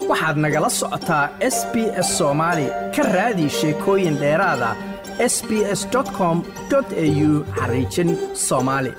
waxaad nagala socotaa s b s soomaali ka raadi sheekooyin dheeraada s b s com au xariijin soomaali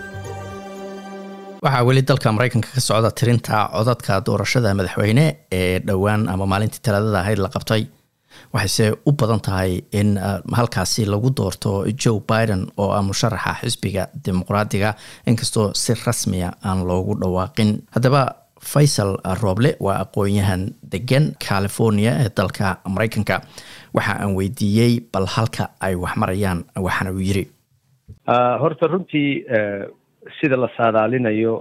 waxaa weli dalka maraykanka ka socda tirinta codadka doorashada madaxweyne ee dhowaan ama maalintii talaadada ahayd la qabtay waxayse u badan tahay in halkaasi lagu doorto joe biden oo ah musharaxa xisbiga dimuqraadiga inkastoo si rasmiya aan loogu dhawaaqin haddaba faysal rooble waa aqoon-yahan degan california ee dalka maraykanka waxa aan weydiiyey bal halka ay wax marayaan waxaana uu yiri horta runtii sida la saadaalinayo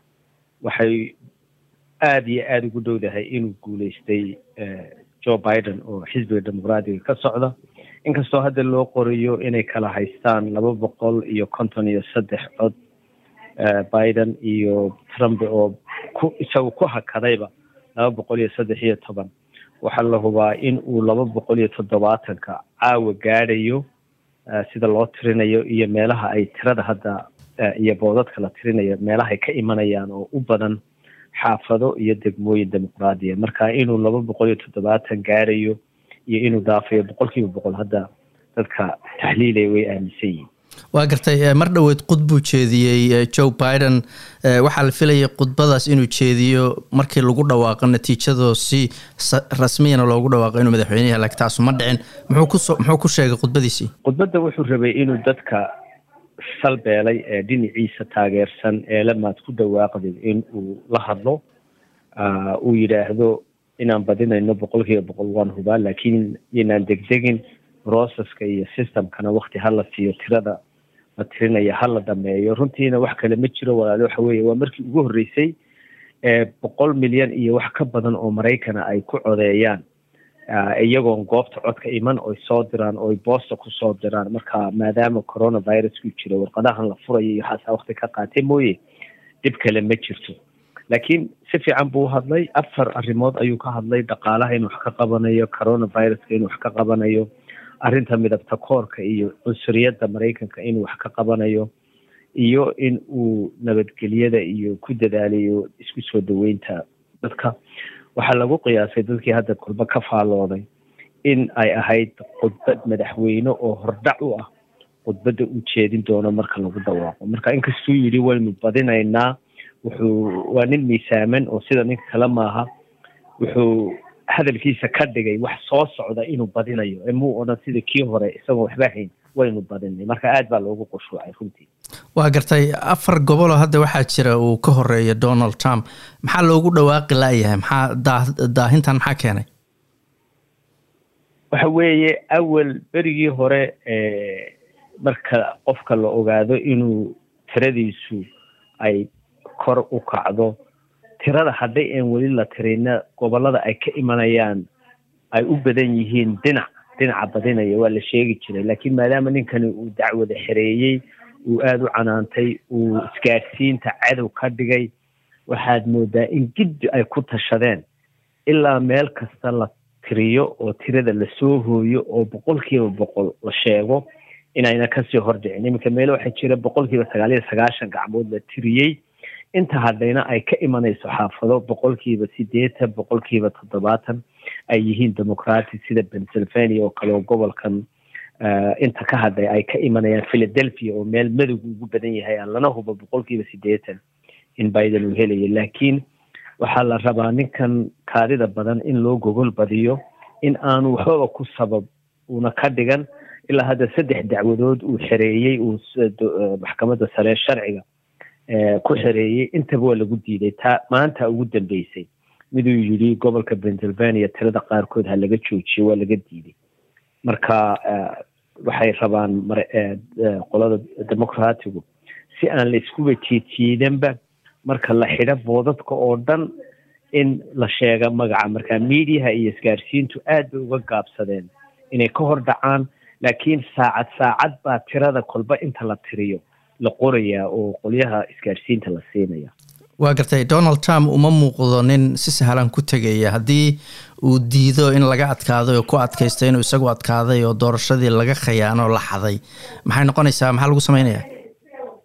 waxay aada iyo aada ugu dhowdahay inuu guuleystay joe biden oo xisbiga dimuqraadiga ka socda inkastoo hadda loo qorayo inay kala haystaan laba boqol iyo konton iyo saddex cod biden iyo trump oo ku isagu ku hakadayba laba boqol iyo saddex iyo toban waxaa la hubaa in uu laba boqol iyo toddobaatanka caawa gaadhayo sida loo tirinayo iyo meelaha ay tirada hadda iyo boodadka la tirinayo meelahay ka imanayaan oo u badan xaafado iyo degmooyin dimuqraadiya marka inuu laba boqol iyo toddobaatan gaarayo iyo inuu daafayo boqol kiiba boqol hadda dadka taxliilaya way aaminsan yihin waa gartay mar dhoweed khud buu jeediyey joe biden waxaa la filayay khudbadaas inuu jeediyo markii lagu dhawaaqo natiijadoo si rasmiyana loogu dhawaaqo inuu madaxweyneyaha laakiin taasu ma dhicin muxuu kuso muxuu ku sheegay khudbadiisii khudbadda wuxuu rabay inuu dadka salbeelay ee dhinaciisa taageersan ee lamaad ku dhawaaqdid in uu la hadlo uu yidhaahdo inaan badinayno boqol kiiba boqol waan hubaa laakiin inaan degdegin processka iyo systemkana wakti hala siiyo tirada la tirinaya hala dhameeyo runtiina wax kale ma jiro walaale waxa weeye waa markii ugu horreysay ee boqol milyan iyo wax ka badan oo maraykana ay ku codeeyaan iyagoon goobta codka iman oy soo diraan oy boosta kusoo diraan marka maadaama coronavirusku jiro warqadahan la furayo iyo waxaasaa wakti ka qaatay mooye dhib kale ma jirto laakiin si fiican buu hadlay afar arrimood ayuu ka hadlay dhaqaalaha inuu wax ka qabanayo coronaviruska inuu wax ka qabanayo arrinta midabta koorka iyo cunsuriyadda maraykanka inuu wax ka qabanayo iyo in uu nabadgelyada iyo ku dadaalayo isku soo dhaweynta dadka waxaa lagu qiyaasay dadkii hadda kulba ka faallooday in ay ahayd khudbad madaxweyne oo hordhac u ah khudbadda uu jeedin doono marka lagu dhawaaqo marka inkastuu yidhi waynu badinaynaa wuxuu waa nin miisaaman oo sida ninka kale maaha wuxuu hadalkiisa ka dhigay wax soo socda inuu badinayo ee muu odhan sida kii hore isagoo waxba hayn waynu badinay marka aad baa loogu qushuucay runtii waa gartay afar goboloo hadda waxaa jira uu ka horeeya donald trump maxaa loogu dhawaaqi laayahay maxaa daa daahintan maxaa keenay waxa weeye awal berigii hore marka qofka la ogaado inuu tiradiisu ay kor u kacdo tirada hadday aan weli la tirina gobolada ay ka imanayaan ay u badan yihiin dhinac dhinaca badinaya waa la sheegi jiray laakiin maadaama ninkani uu dacwada xereeyey uu aada u canaantay uu isgaadhsiinta cadow ka dhigay waxaad moodaa in giddi ay ku tashadeen ilaa meel kasta la tiriyo oo tirada lasoo hooyo oo boqol kiiba boqol la sheego inayna kasii hordhicin iminka meele waxaa jira boqol kiiba sagaal iyo sagaashan gacmood la tiriyey inta haddayna ay ka imanayso xaafado boqolkiiba sideetan boqolkiiba toddobaatan ay yihiin demoqratic sida pennsylvania oo kale oo gobolkan inta ka hadlay ay ka imanayaan philadelphia oo meel madowga ugu badan yahay aan lana hubo boqolkiiba sideetan in biden uu helayo laakiin waxaa la rabaa ninkan kaadida badan in loo gogol badiyo in aanu waxbaba ku sabab uuna ka dhigan ilaa hadda saddex dacwadood uu xereeyey uu maxkamadda sare sharciga ku xereeyey intaba waa lagu diiday taa maanta ugu dambeysay miduu yidhi gobolka pennsylvania tirada qaarkood ha laga joojiyo waa laga diiday marka waxay rabaan qolada demoqraatigu si aan la iskuba jiidjiidanba marka la xidho boodadka oo dhan in la sheega magaca marka mediaha iyo isgaarsiintu aad bay uga gaabsadeen inay ka hor dhacaan laakiin saacad saacad baa tirada kolba inta la tiriyo la qorayaa oo qolyaha isgaarsiinta la siinaya waa gartay donald trump uma muuqdo nin si sahlan ku tegaya haddii uu diido in laga adkaaday oo ku adkaysta inuu isagu adkaaday oo doorashadii laga khayaano la xaday maxay noqonaysaa maxaa lagu samaynayaa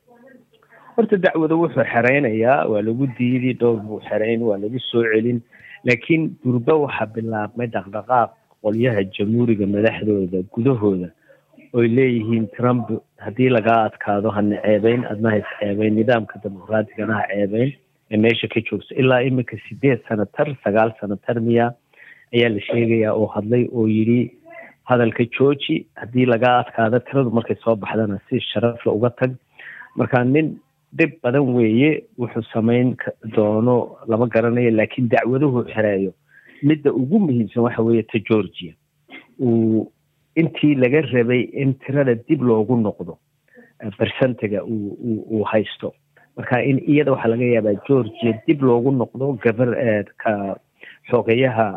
horta dacwada wuxuu xereynayaa waa lagu diidi dhowr buu xereyn waa lagu soo celin laakiin durbe waxaa bilaabmay dhaqdhaqaaq qolyaha jamhuuriga madaxdooda gudahooda oy leeyihiin trump haddii lagaa adkaado hana ceebeyn adna hays ceebeyn nidaamka dimuqraatigana ha ceebeyn ee meesha ka joogso ilaa iminka sideed sanatar sagaal sanatar miya ayaa la sheegayaa oo hadlay oo yidhi hadalka jooji haddii lagaa adkaado tiradu markay soo baxdana si sharafla uga tag marka nin dhib badan weeye wuxuu samayn doono lama garanayo laakiin dacwaduhu xereeyo midda ugu muhiimsan waxa weeye ta georgia uu intii laga rabay in tirada dib loogu noqdo bersentiga uu haysto marka in iyada waxaa laga yaabaa georgia dib loogu noqdo gabar ka xoogayaha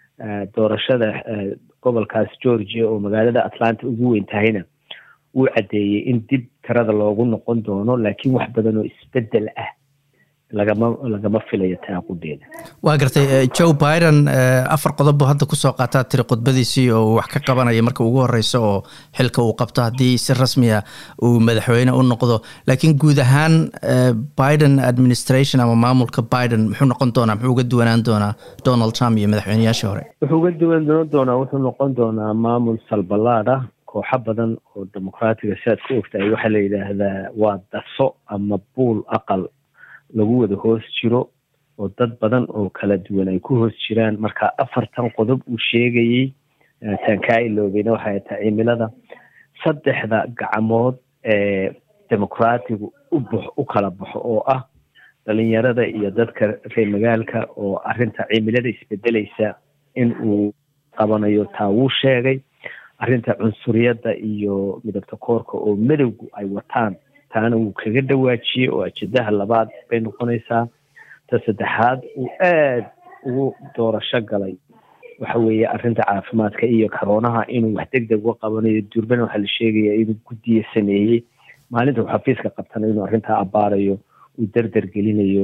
doorashada gobolkaas georgia oo magaalada atlanta ugu weyn tahayna wuu caddeeyey in dib tirada loogu noqon doono laakiin wax badan oo isbedel ah lagama lagama filayo taaqudeeda waa gartay joe biden afar qodob buu hadda kusoo qaataa tiri khudbadiisii oo wax ka qabanaya marka ugu horeysa oo xilka uu qabto haddii si rasmiya uu madaxweyne u noqdo laakiin guud ahaan biden administration ama maamulka biden muxuu noqon doonaa muxuu uga duwanaan doonaa donald trump iyo madaxweyneyaashii hore wuxuu uga duwanaan doonaa wuxuu noqon doonaa maamul salbalaad ah kooxo badan oo dimuqraatiga si aad ku ogtahay waxaa la yidhaahdaa waa daso ama buul aqal lagu wada hoos jiro oo dad badan oo kala duwan ay ku hoos jiraan marka afartan qodob uu sheegayey taan kaa iloobeyna waxay tahay cimilada saddexda gacmood ee dimuqraatigu ubx u kala baxo oo ah dhalinyarada iyo dadka reer magaalka oo arrinta cimilada isbedelaysa in uu qabanayo taa wuu sheegay arrinta cunsuriyadda iyo midabta koorka oo madowgu ay wataan taana wuu kaga dhawaajiyey oo ajedaha labaad bay noqonaysaa ta saddexaad uu aad ugu doorasho galay waxa weeye arrinta caafimaadka iyo karoonaha inuu wax deg deg uga qabanayo durbana waxaa la sheegaya inuu guddiya sameeyey maalinta uu xafiiska qabtana inuu arrintaa abbaarayo uu derder gelinayo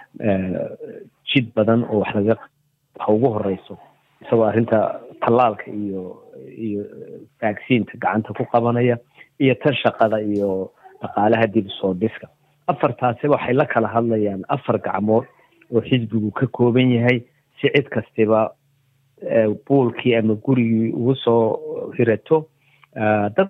jid badan oo wax laga waxa ugu horeyso isagoo arrinta tallaalka iyo iyo vaccinta gacanta ku qabanaya iyo tan shaqada iyo dhaqaalaha dib usoo dhiska afartaasiba waxay la kala hadlayaan afar gacmood oo xisbigu ka kooban yahay si cid kastiba buulkii ama gurigii ugu soo hirato dad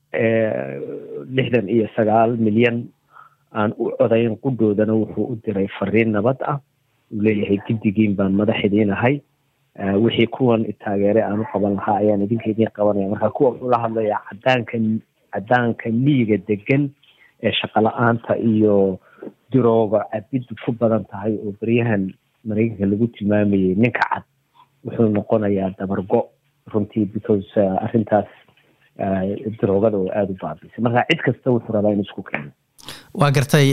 lixdan iyo sagaal milyan aan u codayn qudhoodana wuxuu u diray fariin nabad ah uu leeyahay giddigiin baan madax idiin ahay wixii kuwan taageere aan u qaban lahaa ayaan idinka idiin qabanaya marka kuwa wuxuu la hadlayaa cadaanka cadaanka miyiga degan ee shaqala-aanta iyo dirooga cabiddu ku badan tahay oo beryahan mareykanka lagu tilmaamayay ninka cad wuxuu noqonayaa dabargo runtii because arrintaas diroogada oo aada u baabisay marka cid kasta wuxuu rabaa in isku keeno waa gartay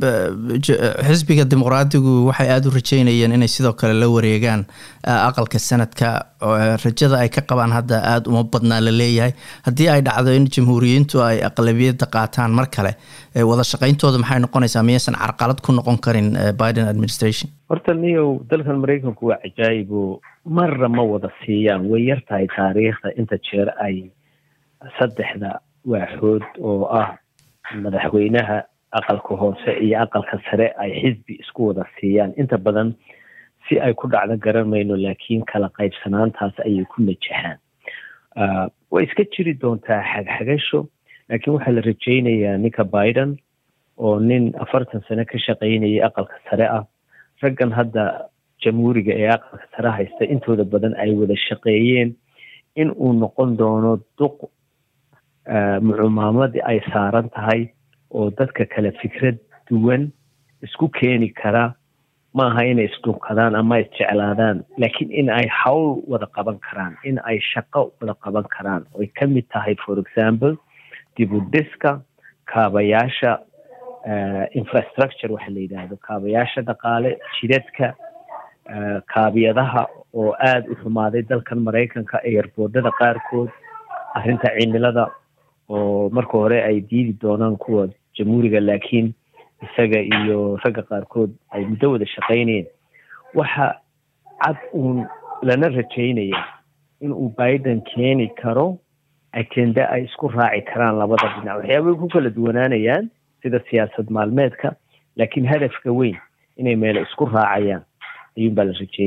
xisbiga dimuqraadigu waxay aada u rajeynayeen inay sidoo kale la wareegaan aqalka sanadka rajada ay ka qabaan hadda aada uma badnaa la leeyahay haddii ay dhacdo in jamhuuriyiintu ay aqlabiyadda qaataan mar kale wada shaqayntooda maxay noqonaysaa miyaysan carqalad ku noqon karin biden administration horta niyow dalkan maraykanku waa cajaayibo marna ma wada siiyaan way yar tahay taariikhda inta jeer ay saddexda waaxood oo ah madaxweynaha aqalka hoose iyo aqalka sare ay xisbi isku wada siiyaan inta badan si ay ku dhacdo garan mayno laakiin kala qaybsanaantaas ayay ku najaxaan way iska jiri doontaa xagxagasho laakiin waxaa la rajaynayaa ninka biden oo nin afartan sano ka shaqaynayay aqalka sare ah raggan hadda jamhuuriga ee aqalka sare haysta intooda badan ay wada shaqeeyeen in uu noqon doono duq mucumaamadii ay saaran tahay oo dadka kale fikrad duwan isku keeni kara maaha inay isdhunkadaan ama isjeclaadaan laakiin in ay hawl wada qaban karaan in ay shaqo wada qaban karaan oy ka mid tahay for example dibudhiska kaabayaasha infrastructure waxa la yidhaahdo kaabayaasha dhaqaale jidadka kaabiyadaha oo aada u xumaaday dalkan maraykanka eerboodada qaarkood arrinta cimilada oo marka hore ay diidi doonaan kuwa jamhuuriga laakiin isaga iyo ragga qaarkood ay muddo wada shaqaynayeen waxa cad uun lana rajaynaya in uu biden keeni karo ajenda ay isku raaci karaan labada dhinac waxyaabay ku kala duwanaanayaan sida siyaasad maalmeedka laakiin hadafka weyn inay meelo isku raacayaan ayuun baa la rajaynaya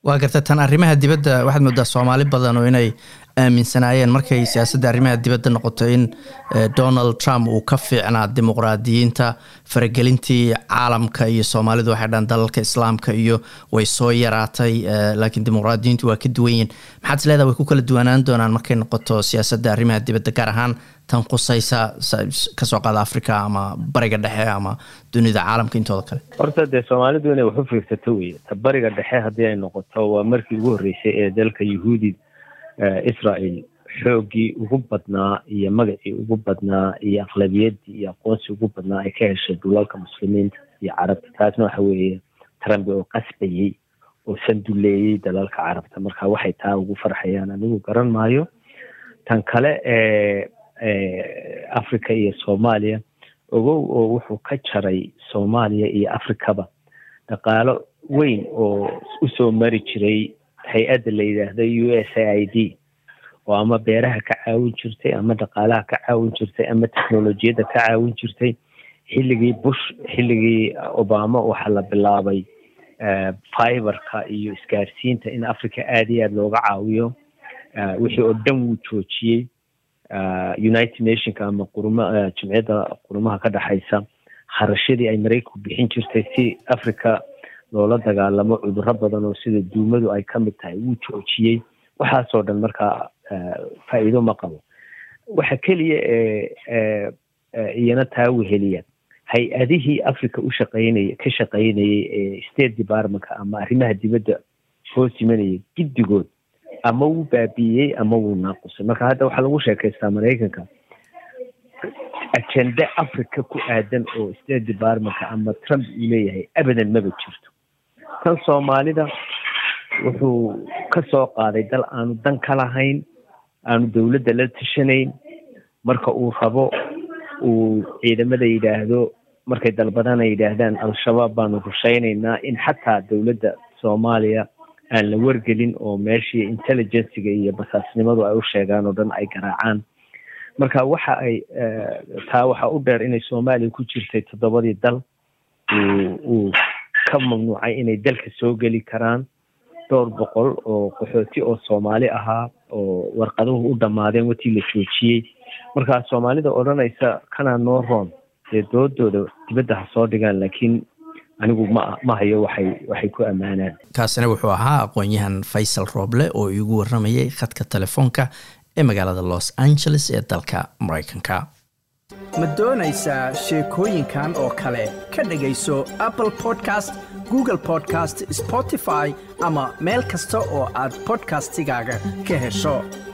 waa garta tan arrimaha dibadda waxaad moodaa soomaali badan oo inay aaminsanaayeen markay siyaasadda arrimaha dibadda noqoto in donald trump uu ka fiicnaa dimuqraadiyiinta faragelintii caalamka iyo soomaalidu waxay dhaan dalalka islaamka iyo way soo yaraatay laakiin dimuqraadiyiintu waa ka duwan yihin maxaad is leedaha way ku kala duwanaan doonaan markay noqoto siyaasadda arrimaha dibadda gaar ahaan tan qusaysa kasoo qaada africa ama bariga dhexe ama dunida caalamka intooda kale horta dee soomaalidu inay wax u fiirsato wey ta bariga dhexe haddii ay noqoto waa markii ugu horreysay ee dalka yahuudi israel xooggii ugu badnaa iyo magacii ugu badnaa iyo aqlabiyaddii iyo aqoonsi ugu badnaa ay ka heshay dhulalka muslimiinta iyo carabta taasna waxa weeye trump oo qasbayey oo sanduleeyey dalalka carabta marka waxay taa ugu farxayaan anigu garan maayo tan kale ee africa iyo soomaaliya ogow oo wuxuu ka jaray soomaaliya iyo africaba dhaqaalo weyn oo usoo mari jiray hay-adda la yidhaahdo u s a i d oo ama beeraha ka caawin jirtay ama dhaqaalaha ka caawin jirtay ama technolojiyadda ka caawin jirtay xilligii bush xilligii obama waxaa la bilaabay fiberka iyo isgaarsiinta in africa aada iyo aada looga caawiyo wixii oo dhan wuu joojiyey united nationka ama qurma jimciyadda qurumaha ka dhexaysa kharashadii ay maraykanku bixin jirtay si africa loola dagaalamo cudurro badan oo sida duumadu ay ka mid tahay wuu joojiyey waxaasoo dhan markaa faa'iido ma qabo waxa keliya ee iyana taa weheliya hay-adihii africa u shaqaynaya ka shaqaynayay ee state departmentka ama arrimaha dibadda hoos yimanayay giddigood ama wuu baabi'iyey ama wuu naaqusay marka hadda waxaa lagu sheekaystaa maraykanka agenda africa ku aadan oo state departmentka ama trump uu leeyahay abadan maba jirto tan soomaalida wuxuu ka soo qaaday dal aanu dan ka lahayn aanu dowladda la tashanayn marka uu rabo uu ciidamada yidhaahdo markay dalbadana yidhaahdaan al-shabaab baanu rushaynaynaa in xataa dowladda soomaaliya aan la wargelin oo meeshii intelligenciga iyo basaasnimadu ay u sheegaan oo dhan ay garaacaan marka waxa ay taa waxaa u dheer inay soomaaliya ku jirtay toddobadii dal uu ka mamnuucay inay dalka soo geli karaan dhowr boqol oo qaxooti oo soomaali ahaa oo warqaduhu u dhammaadeen watii la joojiyey markaa soomaalida odhanaysa kanaa noo roon dee doodooda dibadda ha soo dhigaan laakiin anigu ma ma hayo waxay waxay ku ammaanaan kaasina wuxuu ahaa aqoon-yahan faysal rooble oo iigu warramayay khadka telefoonka ee magaalada los angeles ee dalka maraykanka ma doonaysaa sheekooyinkan oo kale ka dhegayso apple podcast google podcast spotify ama meel kasta oo aad podcastigaaga ka hesho